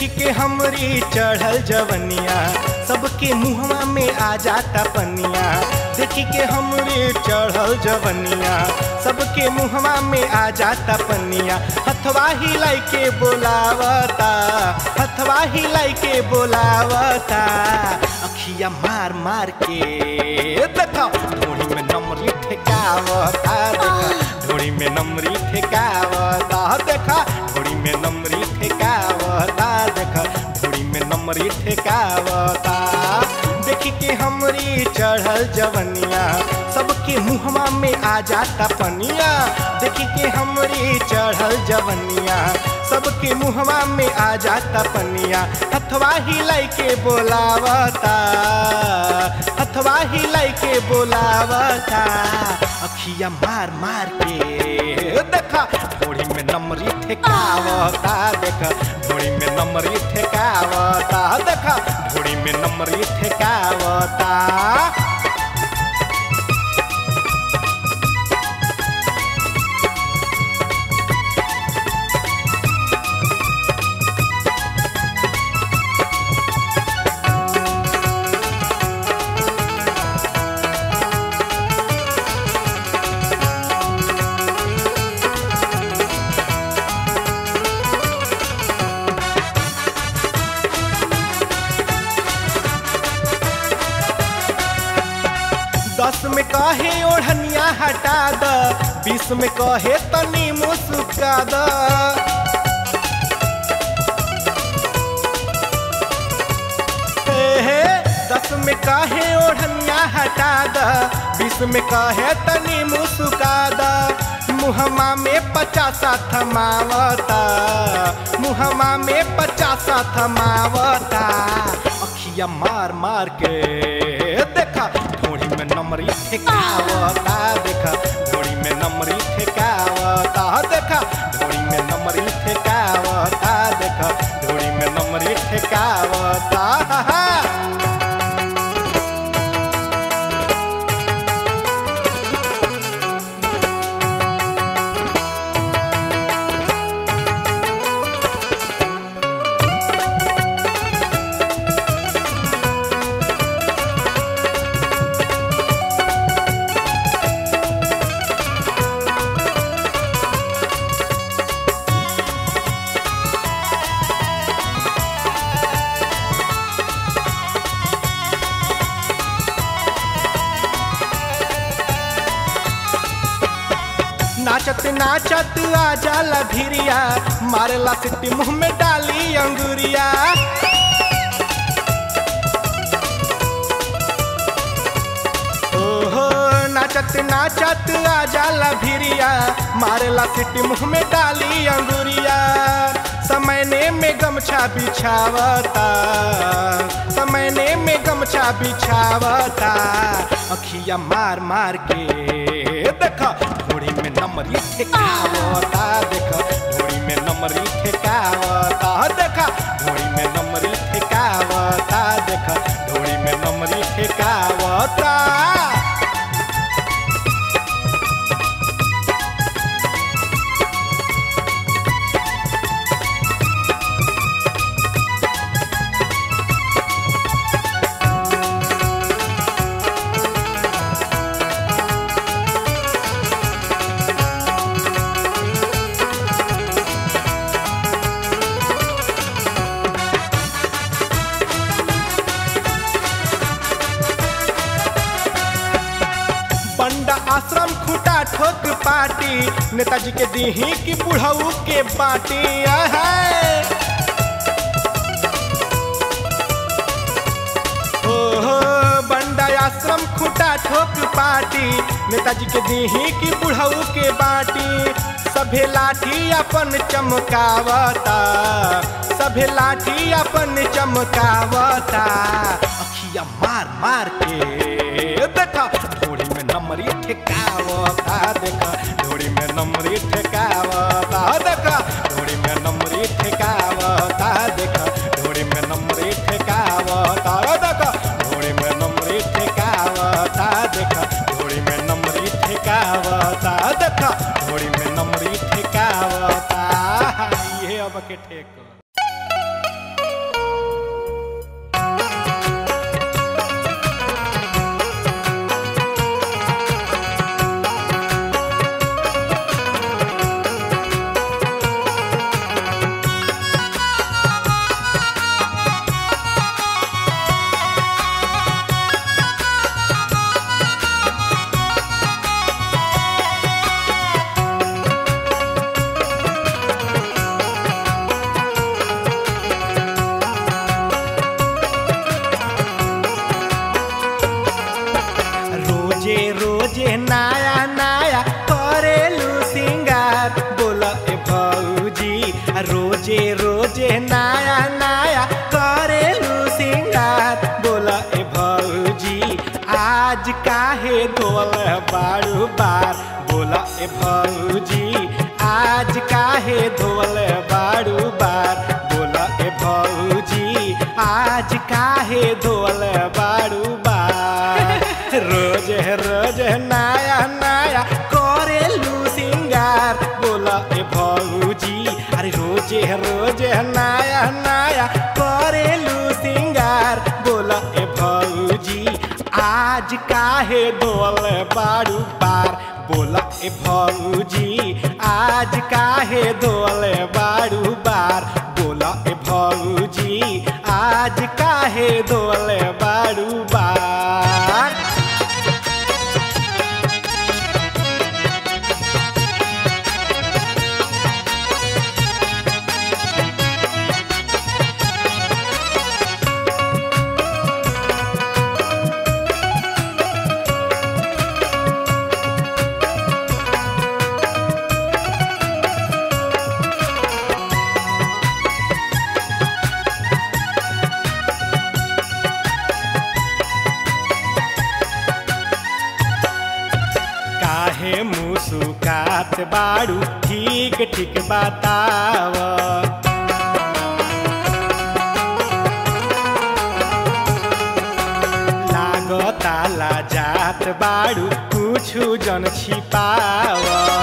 देखी के हमरी चढ़ल जवनिया सबके मुहवा में आ जाता पनिया देखी के हमरी चढ़ल जवनिया सबके मुहवा में आ जाता पनिया हथवा हिलाई के बोलावता हथवा हिलाई के बोलावता अखिया मार मार के देखो ढोड़ी में नमरी ठेकावता देखो ढोड़ी में नमरी ठेकावता देखा ढोड़ी में नमरी ठेकावता देखा ढोड़ी में नमरी ठेकावता देखी के हमरी चढ़ल जवनिया सबके मुहवा में आ जाता पनिया देखी के हमरी चढ़ल जवनिया सबके मुहवा में आ जाता पनिया हथवा हिलाई के बोलावता हथवा हिलाई के बोलावता अखिया मार मार के देखा थोड़ी में नमरी ठेकावता देखा थोड़ी में नमरी ठेकावता देखा थोड़ी में नमरी ठेकावता दस में कहे ओढ़निया हटा द बीस में कहे तनी मुस्का द हे हे, दस में कहे ओढ़निया हटा द बीस में कहे तनी मुस्का द मुहमा में पचासा थमावता मुहमा में पचासा थमावता अखिया मार मार के देखा थोड़ी में नमरी ठेकावता देखा थोड़ी में नमरी ठेकावता देखा थोड़ी में नमरी ठेकावता देखा थोड़ी में नमरी ठेकावता नाचत नाचत आ जाला भिरिया मारेला सिट्टी मुंह में डाली अंगुरिया ओहो नाचत नाचत आ जाला भिरिया मारेला सिट्टी मुंह में डाली अंगुरिया समयने में गमछा बिछावता समयने में गमछा बिछावता अखिया मार मार के देखा थोड़ी में नमरी ठेकावता देखा थोड़ी में नमरी ठेकावता देखा थोड़ी में नमरी ठेकावता देखा थोड़ी में नमरी ठेकावता बंडा आश्रम खुटा ठोक पार्टी नेताजी के दीही की बुढ़ऊ के बाटी है ओहो बंडा आश्रम खुटा ठोक पार्टी नेताजी के दीही की बुढ़ऊ के बाटी सभे लाठी अपन चमकावता सभे लाठी अपन चमकावता अखिया मार मार के देखा थोड़ी में नमरी ठेकावता देखा थोड़ी में नमरी ठेकावता देखा थोड़ी में नमरी ठेकावता देखा थोड़ी में नमरी ठेकावता देखा थोड़ी में नमरी ठेकावता देखा थोड़ी में नमरी ठेकावता देखा थोड़ी में नमरी ठेकावता ये अब के ठेक रोजे नया नया करेलू सिंगार बोल ए भौजी रोजे रोजे नया नया करेलू सिंगार बोल ए भौजी आज काहे धोल बारू बार बोल ए भौजी आज काहे धोल बारू बार बोल ए भौजी आज काहे धोल बारू बार रोज रोज नया नया करेलू सिंगार बोल ए भौजी अरे रोजे रोजे नया नया करेलू सिंगार बोल ए भौजी आज काहे धोल बारू बार बोल ए भौजी आज काहे धोल बारू बार बोल ए भौजी आज काहे धोल बारू बार काहे मुसुकात बारू ठीक ठीक बताव लागताला जात बारू कुछु जन छिपाव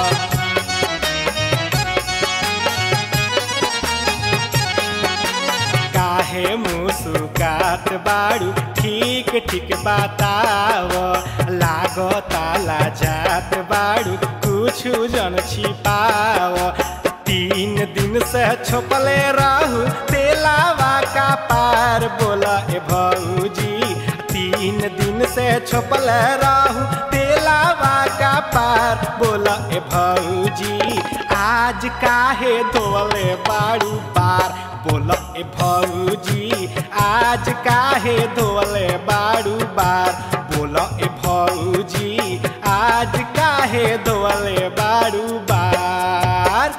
काहे मुसुकात बारू ठीक ठीक बताव लागताला जात बारू कुछु जन छिपाव तीन दिन से छोपले रहू तेलावा का पार बोला ए भौजी तीन दिन से छोपले रहू तेलावा का पार बोला ए भौजी आज काहे धोले बारू पार बोला ए भौजी आज काहे धोले बारू बार बोला ए भौजी आज काहे धोले बारू बार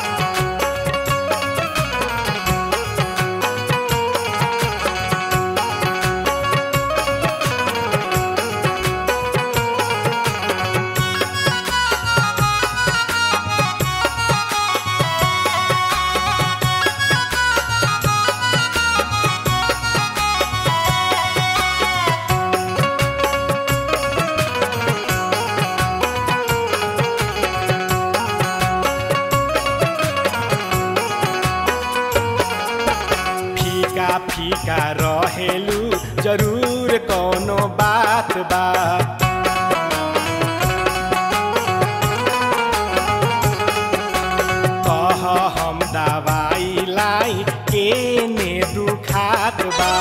फीका फीका रहेलू जरूर कोनो बात बा कह हम दवाई लाई केने दुखात बा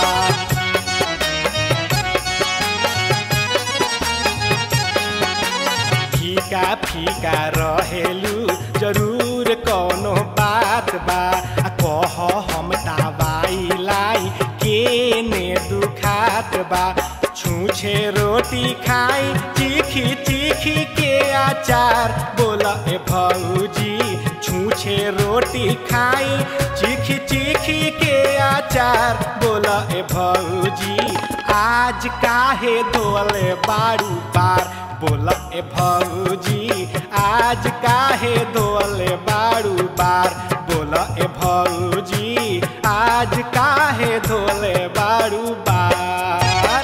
फीका फीका रहेलू जरूर कोनो बात बा आ कह हम दवाई लाई केने दुखात बा छूछे रोटी खाई चीखी चीखी के अचार बोला ए भौजी छूछे रोटी खाई चीखी चीखी के अचार बोला ए भौजी आज काहे धोले बारू पार बोला ए भौजी आज काहे धोले बारू बार बोला ए भौजी आज काहे धोले बारू बार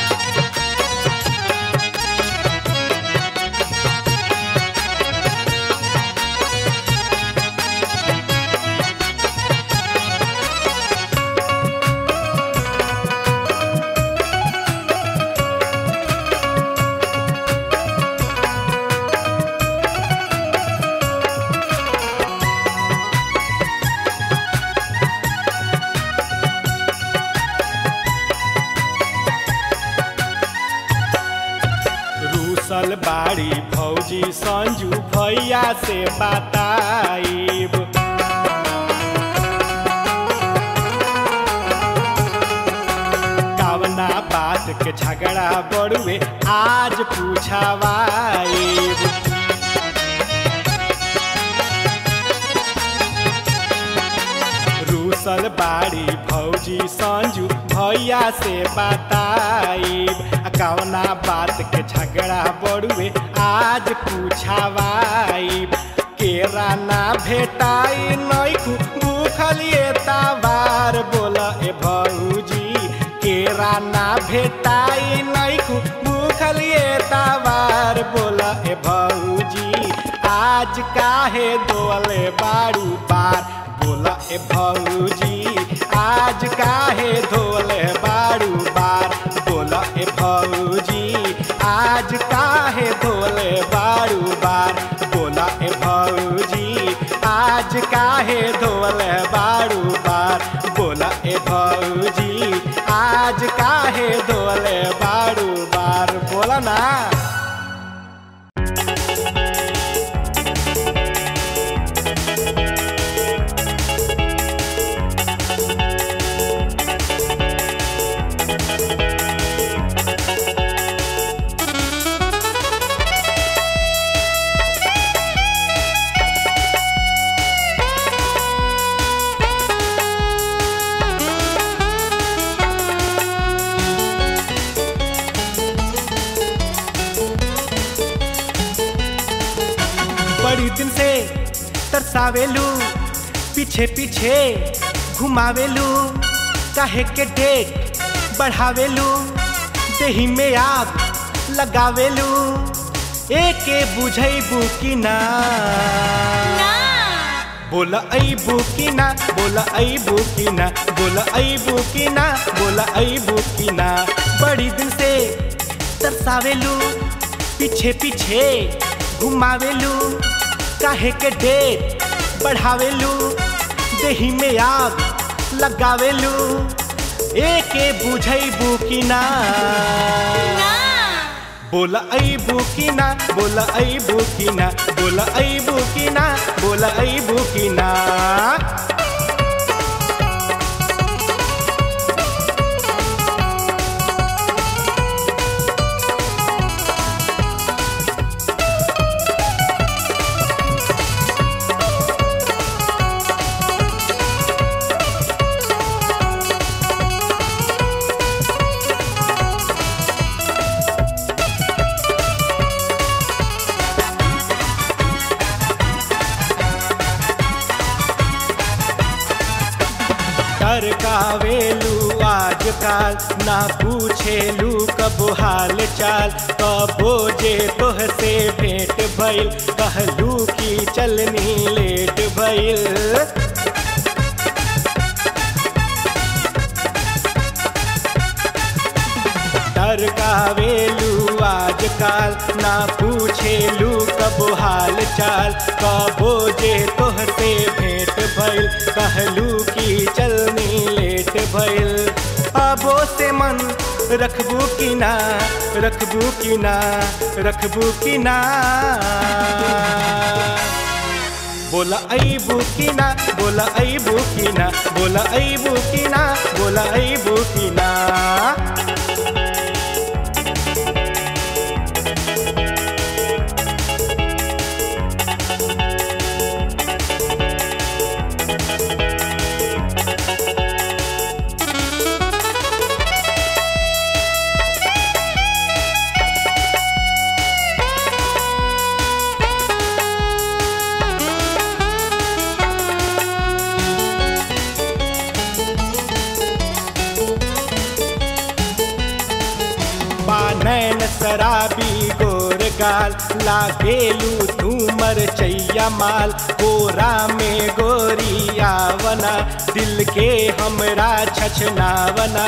रूसल बाड़ी भौजी संजू भैया से बताइब कवना बात के झगड़ा झगड़ा बड़ुए आज पूछावाइब रूसल बाड़ी भौजी संजू भैया से बताइब कवना बात के झगड़ा बड़ुए आज पूछावाइब केरा ना भेटाई नैखू भूखलिए तावार बोल ए भौजी केरा ना भेटाई नैखू भूखलिए तावार बोल ए भौजी आज काहे दोले बारू बार बोल ए भौजी आज काहे धोले बारू बार बोल ए भौजी आज काहे धोले बारू बार बोल ए भौजी आज काहे धोले बारू बार बोल ए भौजी आज काहे धोले बारू बार बोला ना बड़ी दिन से तरसावेलू पीछे पीछे घुमावेलू काहे के डेट बढ़ावेलू देही में आग लगावेलू एके बुझैबू कि ना बोला अबू की ना बोला अबू की ना बोला अबू की ना बोला अबू की ना बड़ी दिन से तरसावेलू पीछे पीछे घुमावेलू काहे के डेट बढ़ावेलू देही में आग लगावेलू एके बुझैबू की ना बोला अबू की ना बोला अबू की ना बोला अबू की ना बोला अबू की ना टरकावेलू आजकाल ना पूछेलू कबो हाल चाल कबो जे तोह से भेंट भइल कहलू की चलनी लेट भइल टरकावेलू आजकाल ना पूछेलू कबो हाल चाल कबो जे तोह से भेंट भइल कहलू की चलनी लेट भइल अबो से मन रखबू की ना रखबू की ना रखबू की ना बोला अबू की ना बोला अबू की ना बोला अबू की ना बोला अबू की ना नैन शराबी गोर गाल लागेलू धूमर चैया माल गोरा में गोरी आवना दिल के हमरा छछनावना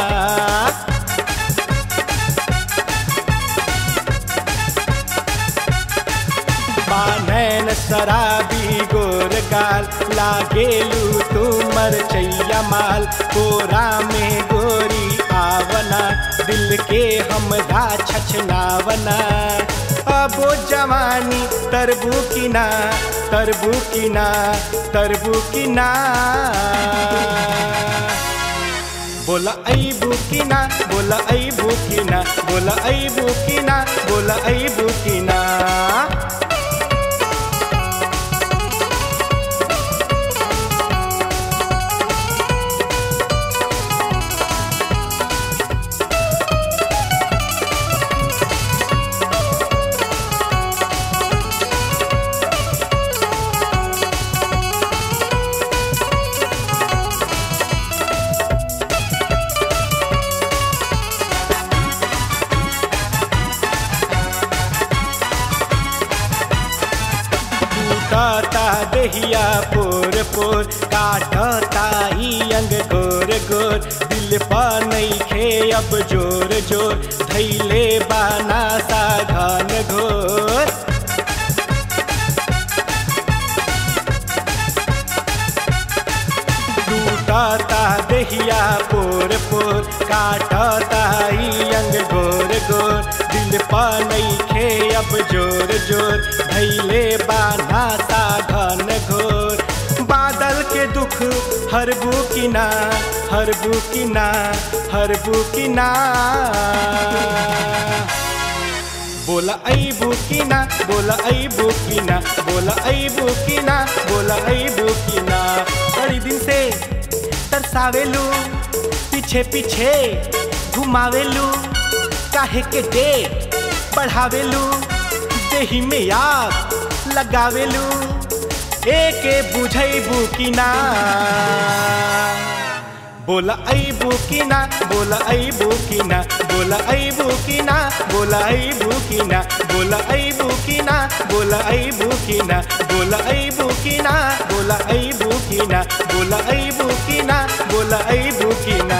नैन शराबी गोर गाल लागेलू तुमर चैया माल गोरा में गोरी आवना दिल के हमरा छछनावना अबो जवानी तरबू की ना तरबू की ना तरबू की ना बोला अबू की ना बोला अबू की ना बोला अबू की ना बोला अबू की ना टूटता दहिया पोर पोर काटता ई अंग गोर गोर दिल पा नहीं खे अब जोर जोर धैले बाना सा घन घोर टूटता दहिया पोर पोर काटता ई अंग गोर गोर दिल पा नहीं खे अब जोर जोर धैले बाना सा घन घोर बादल के दुख हरबू की ना हरबू की ना हरबू की ना बोला अबू की ना बोला अबू की ना बोला अबू की ना बोला अबू की ना बड़ी दिन से तरसावेलू पीछे पीछे घुमावेलू काहे के डेट बढ़ावेलू देही में याद लगावेलू एके बुझैबू की ना बोला अबू की ना बोला अबू की ना बोला अबू की ना बोला अबू की ना बोला अबू की ना बोला अबू की ना बोला अबू की ना बोला अबू की ना बोला अबू की ना बोला अबू की ना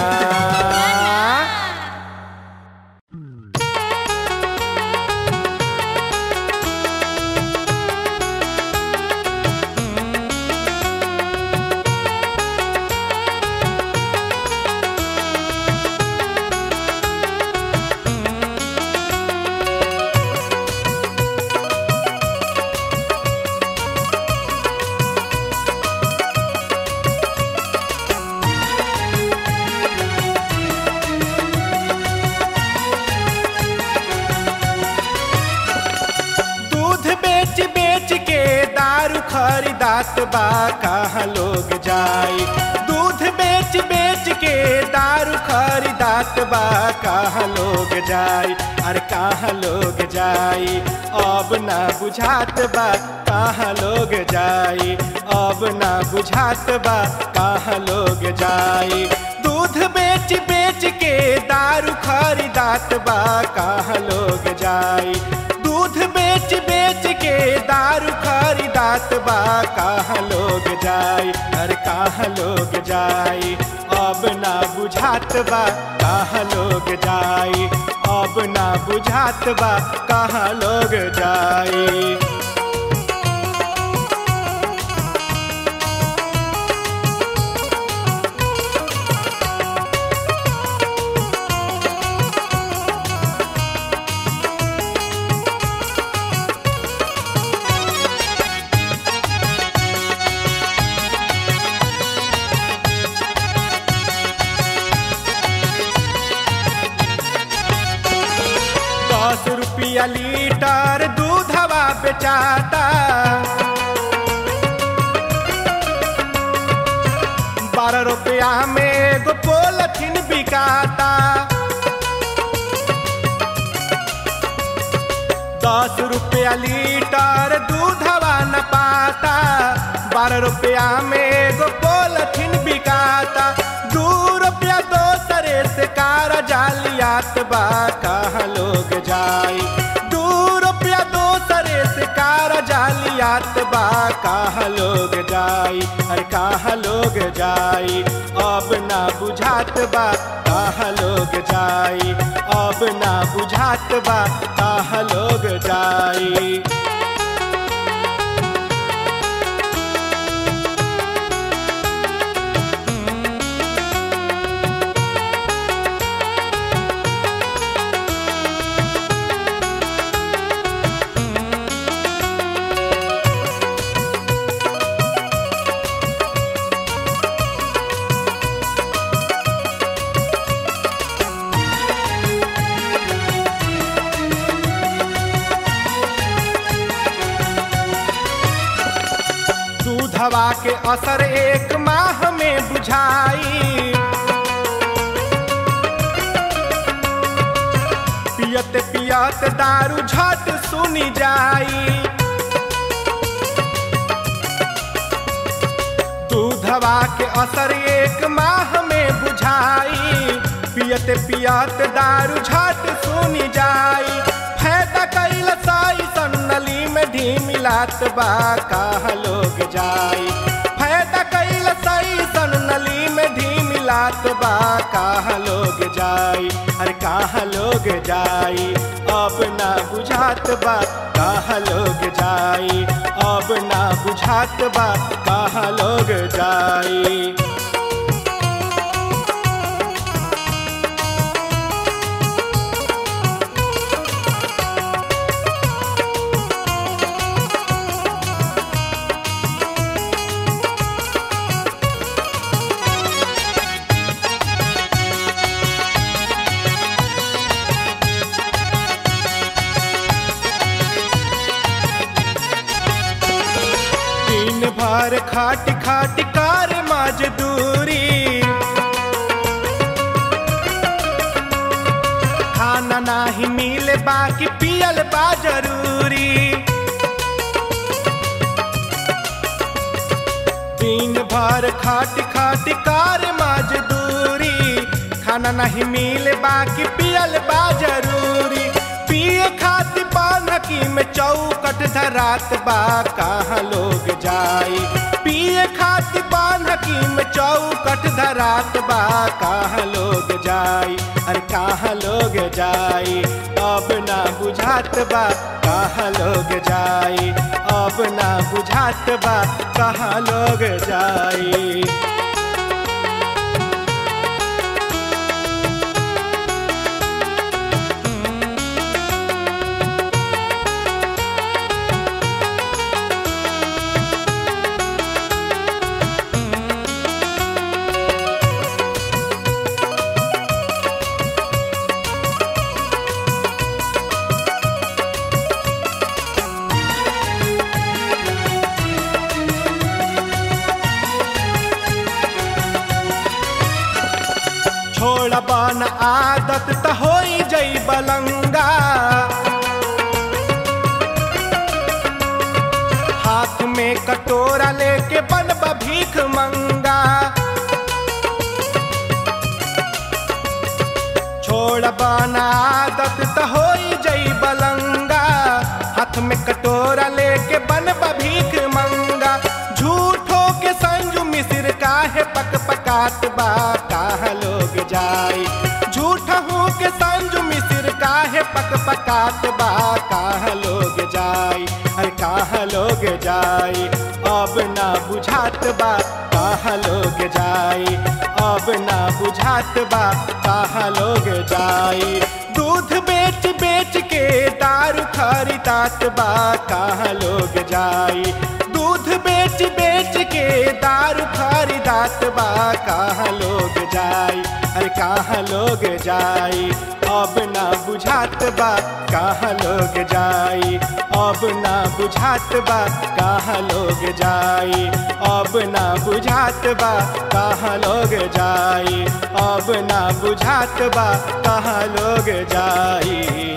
दूध बेच बेच के दारू खरीदात बा कहाँ लोग जाए दूध बेच बेच के दारू खरीदात बा कहाँ लोग जाए अरे कहाँ लोग जाए अब ना बुझात बा कहाँ लोग जाए अब ना बुझात बा कहाँ लोग जाए दूध बेच बेच के दारू खरीदात बा कहाँ लोग जाए दूध बेच बेच के दारू खरीदात बा कहाँ लोग जाए अरे कहाँ लोग जाए अब ना बुझात बा कहाँ लोग जाए अब ना बुझात बा कहाँ लोग जाए दस रुपया लीटर दूधवा बेचाता बारह रुपया में गो पोलथिन बिकाता दस रुपया लीटर दूधवा न पाता बारह रुपया में गो पोलथिन बिकाता दू रुपया दोसरे से कार जालियात बा कहाँ लोग जाई दू रुपया दोसरे से कार जालियात बा कहाँ लोग जाई अरे कहाँ लोग जाई अब ना बुझात बा कहाँ लोग जाई अब ना बुझात बा कहाँ लोग जाई दूधवा के असर एक माह में बुझाई पियत पियत दारू झट सुनी जाई दूधवा के असर एक माह में बुझाई पियत पियत दारू झट सुनी जाई फायदा कैल साई सन्नली में ढीमिलात बा कहाँ लोग जाई फायदा कैल साई सन्नली में ढीमिलात बा कहाँ लोग जाई अरे कहाँ लोग जाई अब ना बुझात बा कहाँ लोग जाई अब ना बुझात बा कहाँ लोग जाई दिन भर खाट खाट कार मजदूरी खाना नाही मिले बाकी पियल बा जरूरी दिन भर खाट खाट कार मजदूरी खाना नहीं मिले बाकी पियल बा जरूरी पिए खातिर पानकी में चौकट धरात बा कहाँ लोग जाई पिए खातिर पानकी में चौकट धरात बा कहाँ लोग जाई अरे कहाँ लोग जाई अब ना बुझात बा कहाँ लोग जाई अब ना बुझात बा कहाँ लोग जाई छोड़ बन आदत त होई जई बलंगा हाथ में कटोरा लेके बन भीख मंगा छोड़ बन आदत त होई जई बलंगा हाथ में कटोरा लेके बन भीख मंगा झूठो के संजू मिसिर काहे पक पकात बा कहाँ लोग जाई झूठा हूँ के संजू मिसिर काहे पक पकात बा कहाँ लोग जाई अरे कहाँ लोग जाई अब ना बुझात बा कहाँ लोग जाई अब ना बुझात बा कहाँ लोग जाई दूध बेच बेच के दारू खरीदात बा कहाँ लोग जाई दूध बेच बेच के दारू खरीदात बा कहाँ लोग जाई अरे कहाँ लोग जाई अब ना बुझात बा कहाँ लोग जाई अब ना बुझात बा कहाँ लोग जाई अब ना बुझात बा कहाँ लोग जाई अब ना बुझात बा कहाँ लोग जाई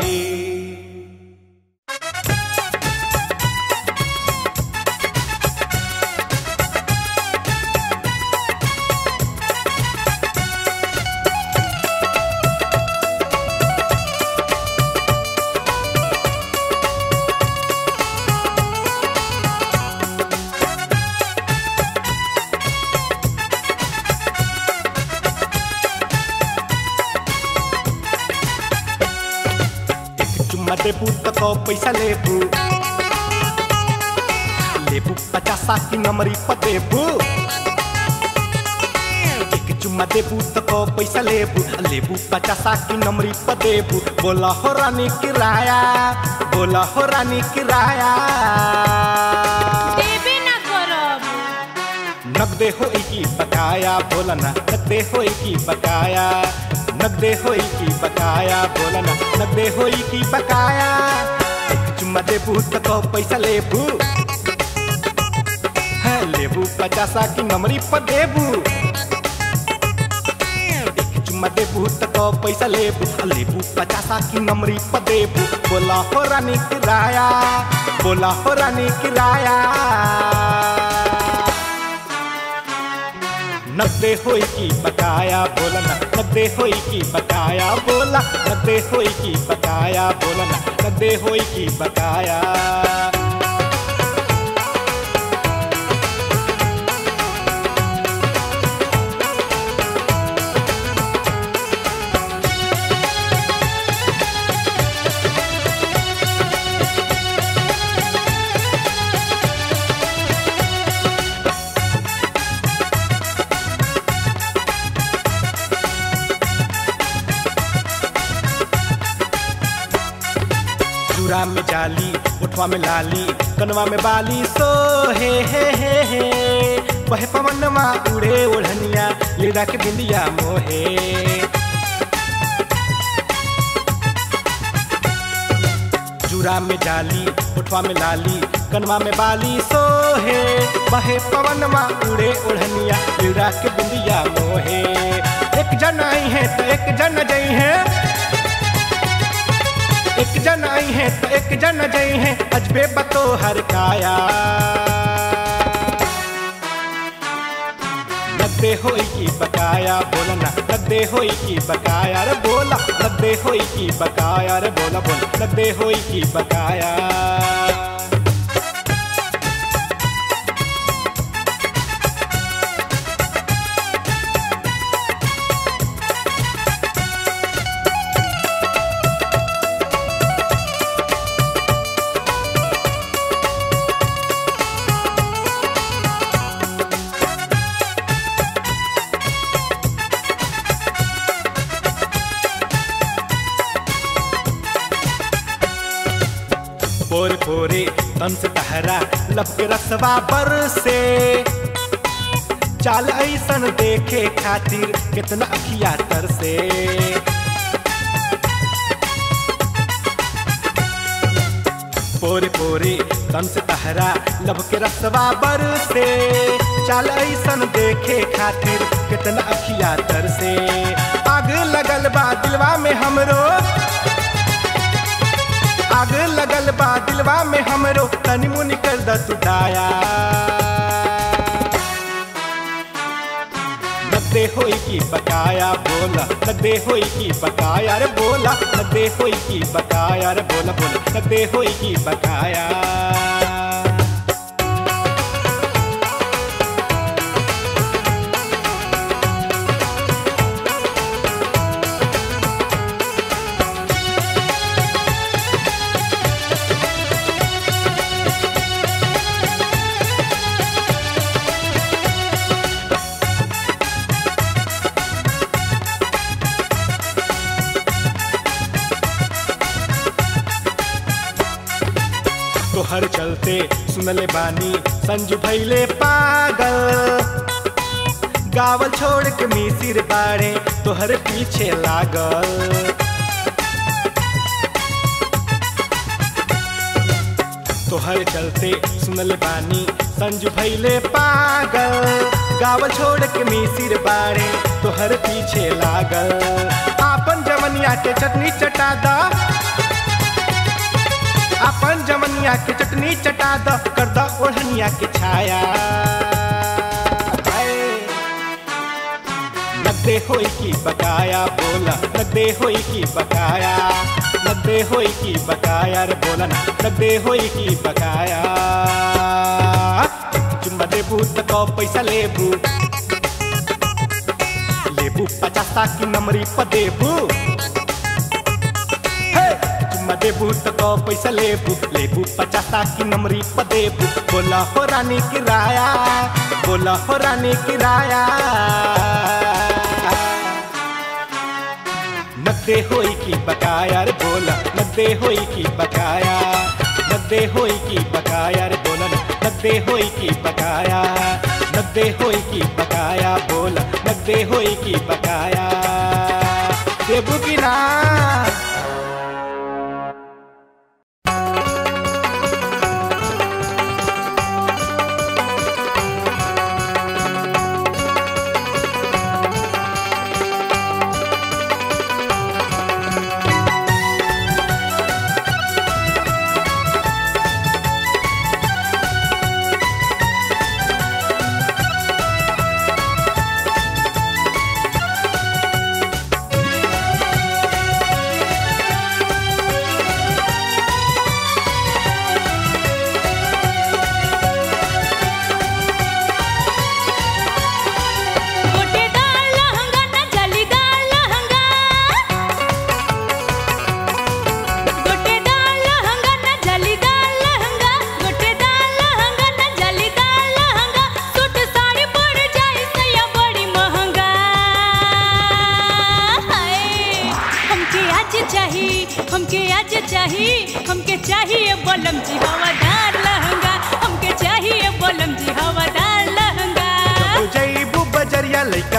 चुम्मा देबू त कौ पैसा लेबू लेबू पचासा की नमरी पर देबू एक चुम्मा देबू त कौ पैसा लेबू लेबू पचासा की नमरी पर देबू बोला हो रानी किराया बोला हो रानी किराया देबे ना करब नगदे हो की बकाया बोला ना नगदे हो की बकाया नगदे हो की बकाया बोला ना नगदे हो की बकाया एक चुम्मा देबू त कौ पैसा लेबू है लेबू पचासा की नमरी पर देबू एक चुम्मा देबू त तो पैसा लेबू आ लेबू पचासा की नमरी पर देबू बोला हो रानी किराया बोला हो रानी किराया नब्बे होई की बकाया बोला ना नब्बे होई की बकाया बोला नब्बे होई की बकाया बोला ना नब्बे होई की बकाया चूड़ा में जाली उठवा में लाली कनवा में बाली सो हे हे हे हे बहे पवनमा उड़े ओढ़निया लीला के बिंदिया मोहे चूड़ा में जाली उठवा में लाली कनवा में बाली सो हे बहे पवनमा उड़े ओढ़निया लीला के बिंदिया मोहे एक जन आई है तो एक जन जई है एक जन आई है तो एक जन जई है अजबे बतो हर काया नब्बे होई की बकाया बोला ना नब्बे होई की बकाया रे बोला नब्बे होई की बकाया रे बोला बोला नब्बे होई की बकाया पोर पोरे तन से तहरा लब के रसवा बर से चाल ऐसन देखे खातिर कितना अखिया तर से पोरे पोरे तन से तहरा लब के रसवा बर से चाल ऐसन देखे खातिर कितना अखिया तर से आग लगल बा दिलवा में हमरो आग लगल बा दिलवा में हमरो तनी मुनि कर द तू दाया नब्बे होई की बकाया बोला नब्बे होई की बकाया रे बोला नब्बे होई की बकाया रे बोला बोला नब्बे होई की बकाया तोहर चलते सुनले बानी संजू भैले पागल गावल छोड़ के मिसिर बाड़े तोहर पीछे लागल तोहर चलते सुनले बानी संजू भैले पागल गावल छोड़ के मिसिर बाड़े तोहर पीछे लागल आपन जवनिया के चटनी चटा दा अपन जमनिया के चटनी चटा द कर द ओढ़निया के छाया हाय। नब्बे होई की बकाया बोला नब्बे होई की बकाया नब्बे होई की बकाया रे बोला ना नब्बे होई की बकाया चुम्मा देबू त कौ पैसा लेबू लेबू पचासा की नमरी पर देबू हे चुम्मा देबू त कौ पैसा लेबू लेबू पचासा की नमरी पर देबू बोला हो रानी किराया बोला हो रानी किराया नब्बे होई की बकाया रे बोला नब्बे होई की बकाया नब्बे होई की बकाया रे बोला ना नब्बे होई की बकाया नब्बे होई की बकाया बोला नब्बे होई की बकाया देबू की ना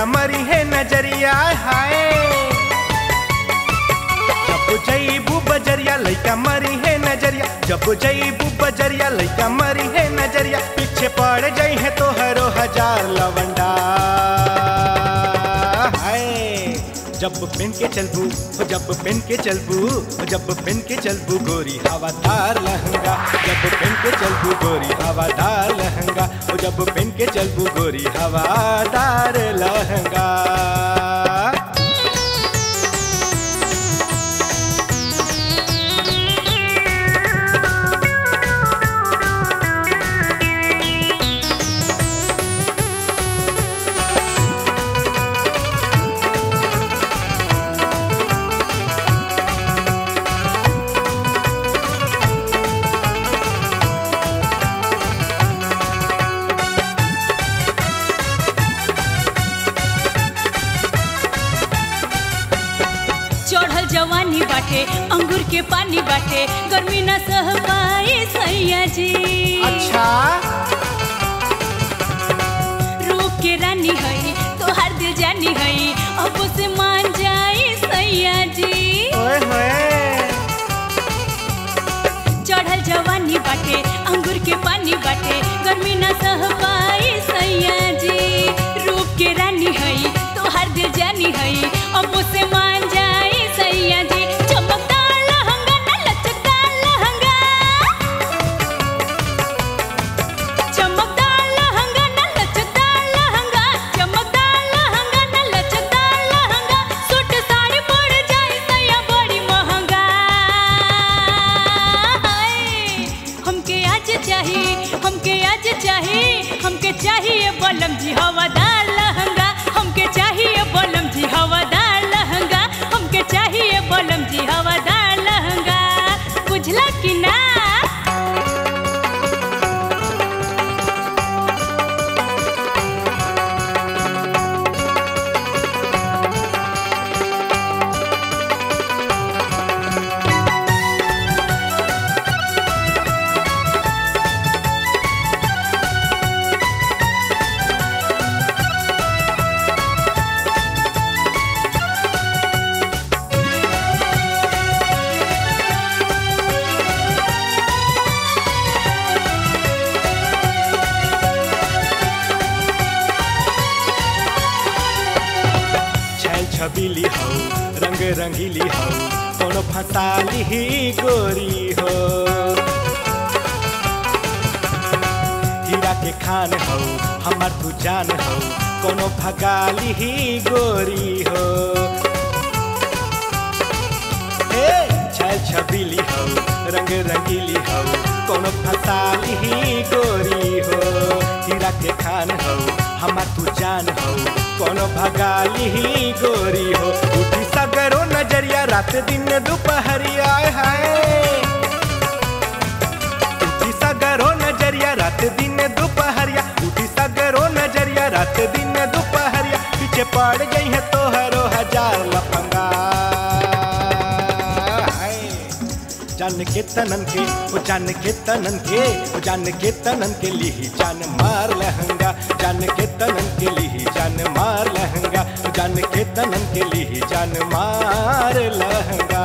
लइका मरी है नजरिया हाय जब जईबू बजरिया लइका मरी है नजरिया जब जईबू बजरिया लइका मरी है नजरिया पीछे पड़ जाई है तो हरो हजार लवंडा हाय जब पेन के चलबू हो जब पेन के चलबू हो जब पेन के चलबू गोरी हवादार लहंगा जब पेन के चलबू गोरी हवादार लहंगा हो जब पेन के चलबू गोरी हवादार लहंगा चढ़ल जवानी बाटे अंगूर के पानी बाटे गर्मी न सह पाए सैया जी अच्छा रूप के रानी हई तोहार दिल जानी हई अब से मान जाए सैया जी ओए होए चढ़ल जवानी बाटे अंगूर के पानी बाटे गर्मी न सह पाए सैया जी रूप के रानी हई तोहार दिल जानी हई अब से मान जाए सैया जी चमकदार लहंगा न लचकदार लहंगा चमकदार लहंगा न लचकदार लहंगा चमकदार लहंगा न लचकदार लहंगा सूट साड़ी पड़ जाए सैया बड़ी महंगा हाय, हमके आज चाहिए हमके आज चाहिए हमके चाहिए बलम जी हवादार लहंगा हमके चाहिए बलम जी हवादार लहंगा हमके चाहिए बलम जी हवादार लहंगा बुझला कि ना छैल छबीली हो रंग रंगीली हो कोनो फसाली ही गोरी हो हीरा के खान हो हमार तू जान हो कोनो भगाली ही गोरी हो ए छैल छबीली हो रंग रंगीली हो कोनो फसाली ही गोरी हो हीरा के खान हो हमार तू जान हो कोनो भगाली ही गोरी हो उठी सगरो नजरिया रात दिन दोपहरिया है उठी सगरो नजरिया रात दिन दोपहरिया उठी सगरो नजरिया रात दिन दोपहरिया पीछे पड़ गई है तोहरो हजार लफंगा हाय। जान के तनन के वो जान के तनन के वो जान के तनन के लिही जान मार लहंगा जान के तनन के लिही जान मार लहंगा जान के तनन के लिही जान मार लहंगा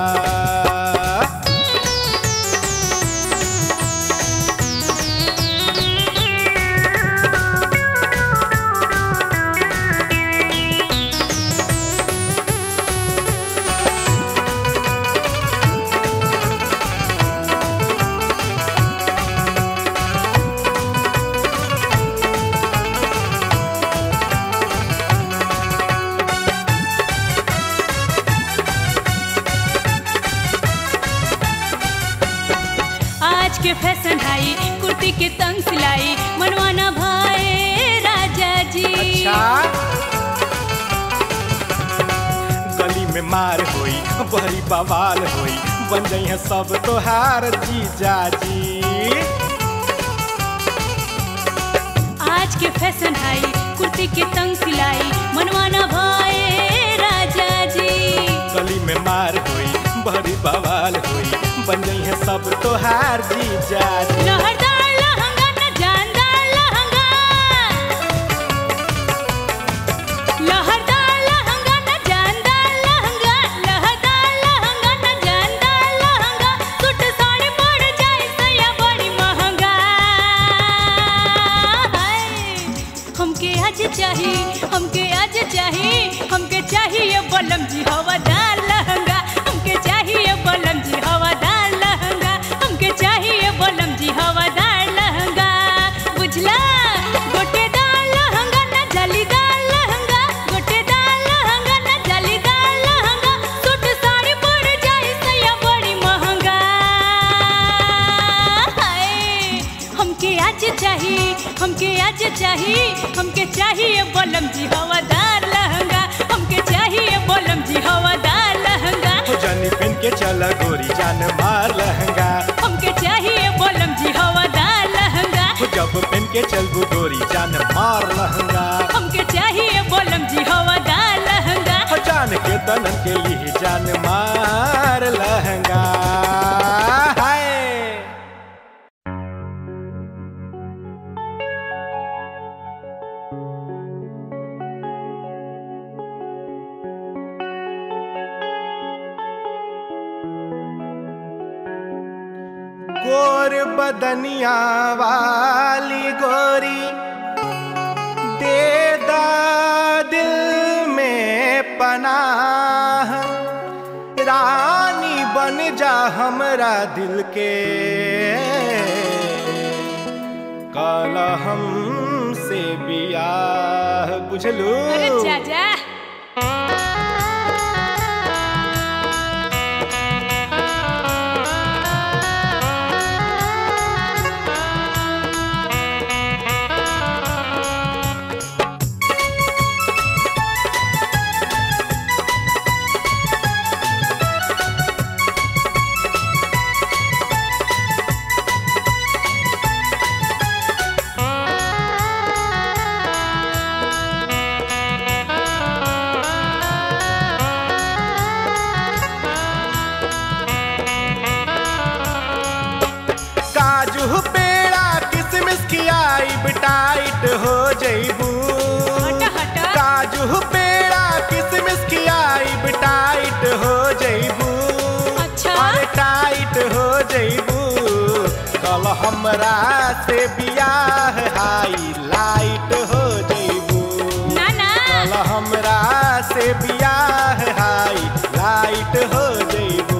आज के फैशन हाई कुर्ती के तंग सिलाई मनवाना भाई राजा जी अच्छा गली में मार होई बड़ी बवाल होई बन गई है सब तोहार जीजा जी आज के फैशन हाई कुर्ती के तंग सिलाई मनवाना भाई राजा जी गली में मार होई बड़ी बवाल होई बन गई है सब तोहार जीजा जी लहरदार लहंगा न जानदार लहंगा लहर चाही हमके आज चाही हमके चाहिए बलम जी हवादार लहंगा हमके चाहिए बलम जी हवादार लहंगा हमके चाहिए बलम जी हवादार लहंगा बुझला गोटेदार लहंगा ना जालीदार लहंगा गोटेदार लहंगा ना जालीदार लहंगा सूट साड़ी पड़ जाए सैया बड़ी महंगा हाय हमके आज चाही हमके आज चाही हमके चाहिए बलम जी हवादार लहंगा हमके चाहिए बलम जी हवादार लहंगा हो जानी पहन के चला गोरी जान मार लहंगा हमके चाहिए बलम जी हवादार लहंगा हो जब पहन के चलबू गोरी जान मार लहंगा हमके चाहिए बलम जी हवादार लहंगा हो जान के तनन के लिए जान मार लहंगा हाय गोर बदनिया वाली गोरी दे दा दिल में पनाह रानी बन जा हमरा दिल के काला हमसे बियाह बुझलू अरे चाचा काजू पेड़ा किसमिस खियाई टाइट हो जइबू हट हट काजू पेड़ा किसमिस खियाई टाइट हो जइबू अच्छा अरे टाइट हो जइबू कल हमरा से बियाह हाई लाइट हो जइबू ना ना कल हमरा से बियाह हाई लाइट हो जइबू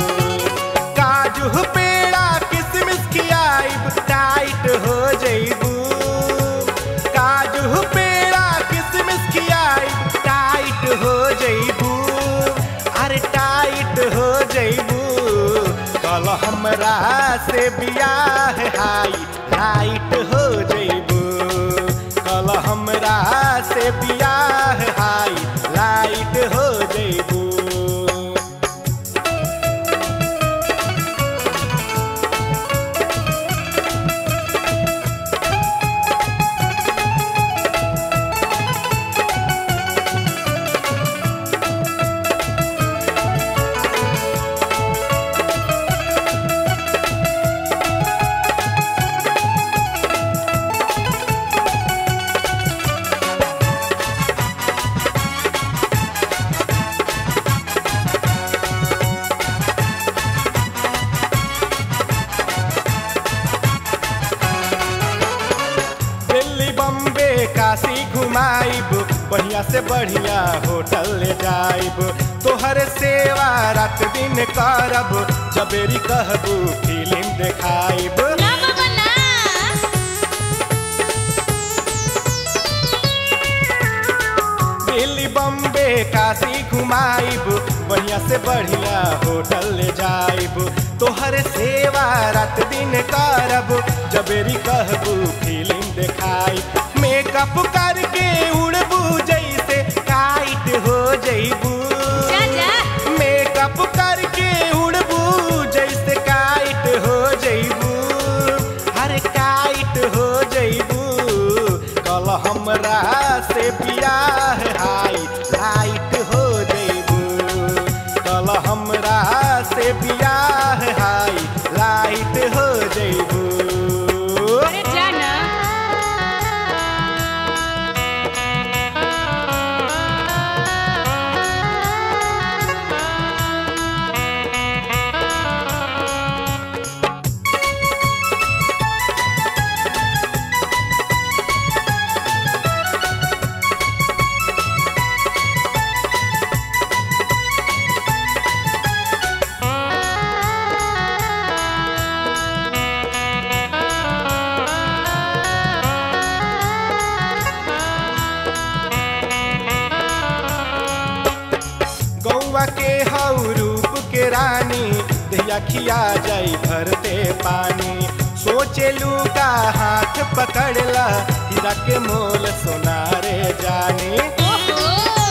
काजू पेड़ा किसमिस खियाई टाइट हो जइबू काजू पेड़ा किसमिस खियाई टाइट हो जइबू अरे टाइट हो जइबू कल हमरा से बियाह हाई लाइट हो जइबू कल हमरा से बियाह हाई लाइट हो जइबू दिल्ली बम्बे काशी घुमाइब बढ़िया से बढ़िया होटल ले जाइब तोहर सेवा रात दिन करब जबेरी कहबू फिल्म देखाइब ना बाबा ना दिल्ली बम्बे काशी घुमाइब बढ़िया से बढ़िया होटल ले जाइब तोहर सेवा रात दिन करब जबेरी कहबू फिल्म देखाइब मेकअप करके उड़बू जैसे काइट हो जइबू चाचा मेकअप करके उड़बू जैसे काइट हो जइबू अरे काइट हो जइबू कल हमरा से बियाह हाई लाइट हो जइबू कल हमरा से बियाह हाई लाइट हो जइबू अरे जाना गौआ के हऊ रूप के रानी दहिया खिया जाई भरते पानी सोचेलू का हाथ पकड़ला हीरा के मोल सोनारे जानी ओहो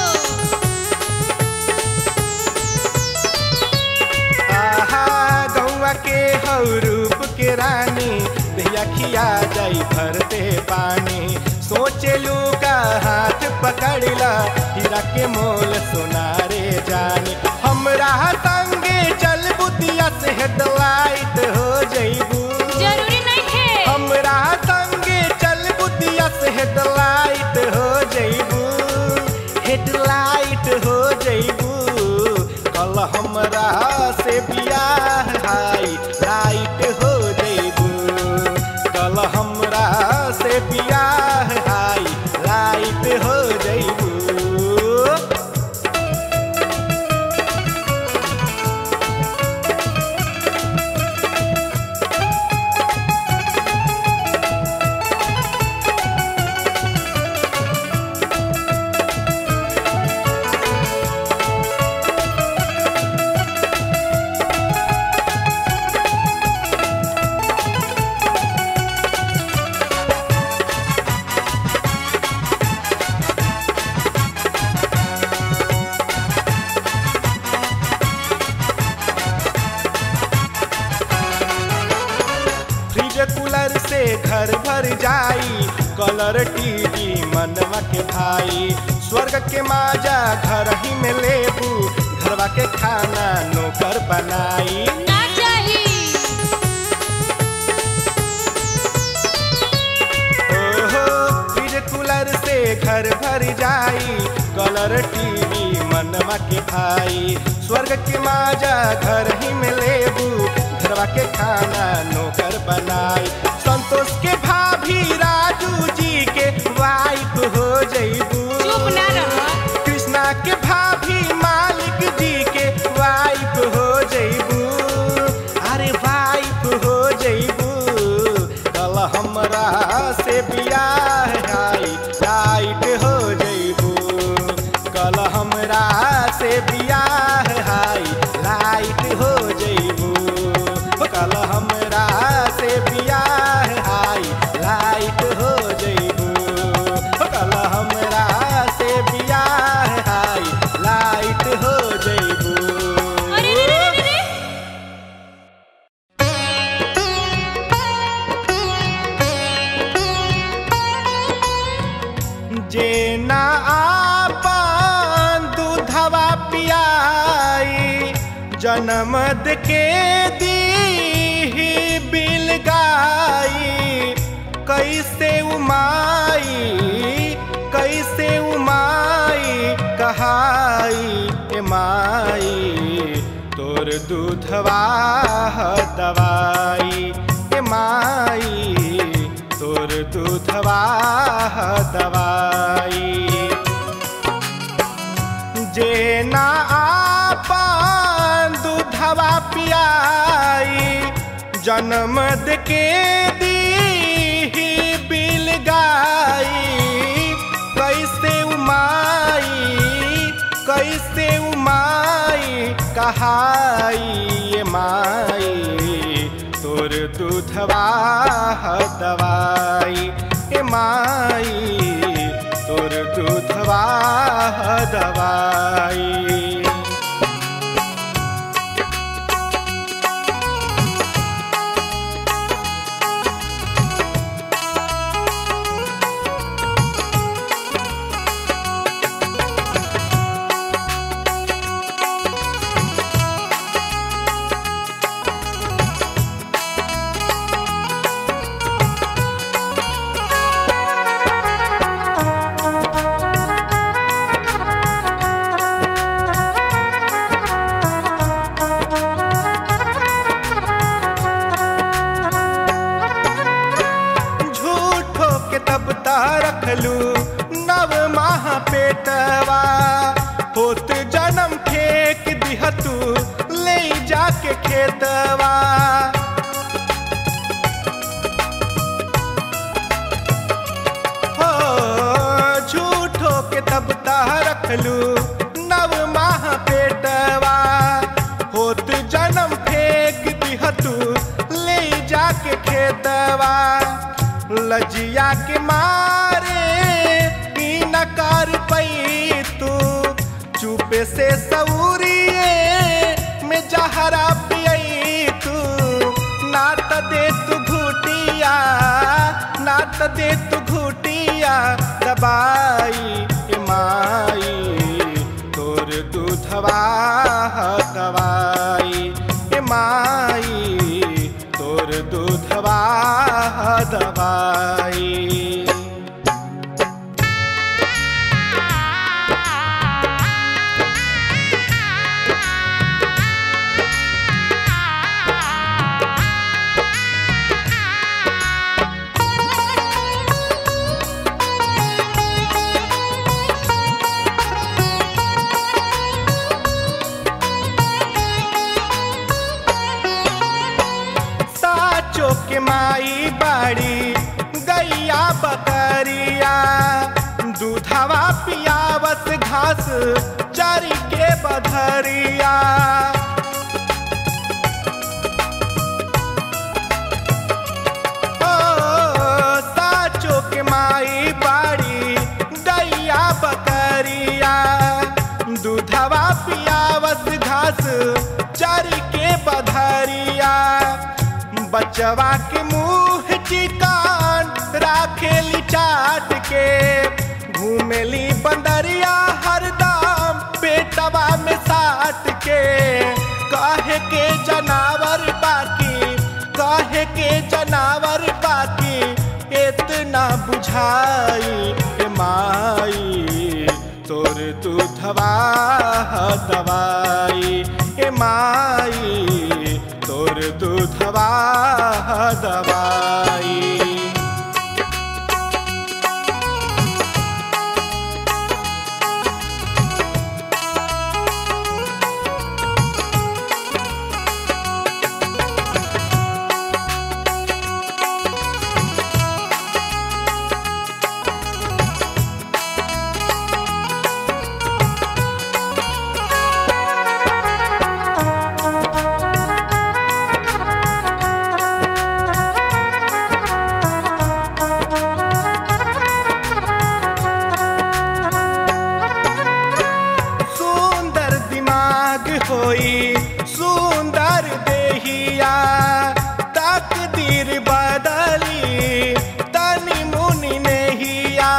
आहा गौआ के हऊ रूप के रानी दहिया खिया जाई भरते पानी सोचेलू का हाथ पकड़ला हीरा के मोल सोनारे जानी हमरा संगे चल बुतिया से हेडलाइट हो जइबू जरूरी नहीं थे हमरा संगे चल बुतिया से हेडलाइट हो जइबू हेडलाइट हो जइबू कल हमरा से बियाह हाई लाइट हो जइबू कल हमरा से बियाह हाई लाइट हो जइबू फ्रिज कूलर से घर भर जाई कलर टीवी मनवा के भाई स्वर्ग के माजा घर ही में लेबू घरवा के खाना नौकर बनाई ना चाही ओहो फ्रिज कूलर से घर भर जाई कलर टीवी मनवा के भाई स्वर्ग के माजा घर ही में लेबू घरवा के खाना नौकर बनाई संतोष के भाभी राजू जी के वाइफ हो जइबू चुप ना रह कृष्णा के भाभी मालिक जी के वाइफ हो जइबू अरे वाइफ हो जइबू कल हमरा से बियाह हाई लाइट हो जइबू कल हमरा से बियाह हाई लाइट हो जइबू कल हमरा से बियाह हाई लाइट हो जइबू कल हमरा से बियाह हाई लाइट हो जइबू अरे रे रे रे रे जे ना आपन दूधवा पियाई जनमद के दी बिल गाई कैसे उमाई कैसे उमाई कहाई ए माई तोर दूधवा ह दवाई ए माई तोर दूधवा ह दवाई जे ना आपन दूधवा पियाई जनमद के दी बिल गाई कैसे उमाई कैसे उमाई कहाई ये माई तोर दूधवा ह दवाई ए माई तोर दूधवा ह दवाई झूठो के तब ता रखलू नव माह पेटवा होत जन्म फेंक दिहतू ले जाके खेतवा हो झूठो के तब ता रखलू नव माह पेटवा लोगवा लजिया के मारे ई न कर पई तू चुपे से सौरिए में जहरा पियई तू नात दे तू घुटिया नात दे तू घुटिया दबाई ए माई तोर दूधवा दवाई ए माई तोर दूधवा दवाई साचो के माई बाड़ी गैया बकरिया दूधवा पियावत घास चरी के बधरिया ओ, साचो के माई बाड़ी गैया बकरिया दूधवा पियावत घास चरी के बधरिया बचवा के मुंह चिकान राखेली चाट के घूमेली बंदरिया हरदम पेटवा में साट के काहे के जनावर बाकी काहे के जनावर बाकी इतना बुझाई ए माई तोर दूधवा दवाई ए माई तोर दूधवा दवाई सुंदर दिमाग होई सुंदर देहिया तकदीर बदली तनी मुनि नहिया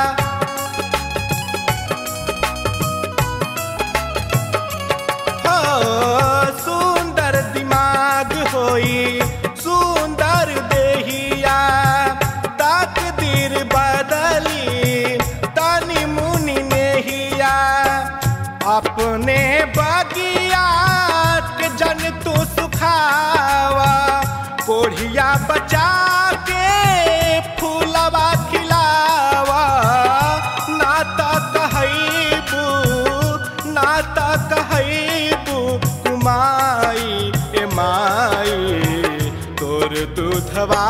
हो सुंदर दिमाग होई सुंदर देहिया तकदीर बदली तनी मुनि नहिया अपने बगिया के जन तू सुखावा कोढ़िया बचा के फूलवा खिलावा ना त कहैबू ना त कहैबू कुमाई ए माई तोर दूधवा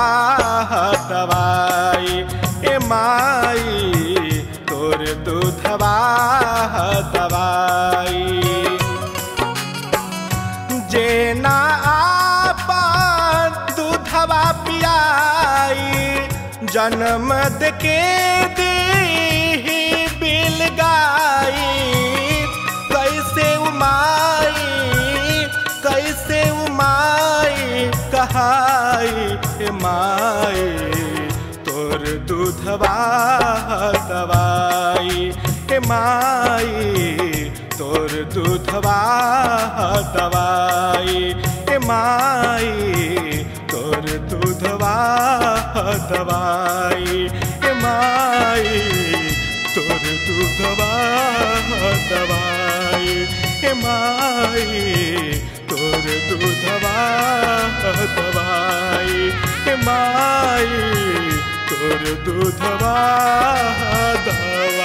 दवाई ए माई तोर दूधवा दवाई जे ना आपन दूधवा पियाई जन्म के दी बिल गाई कैसे उमाई कैसे उमाई कहाई ए माई तोर दूधवा दवाई ए माई तोर दूधवा दवाई ए माई तोर दूधवा दवाई ए माई तोर दूधवा दवाई ए माई तोर दूधवा दवाई ए माई तोर दूधवा दवाई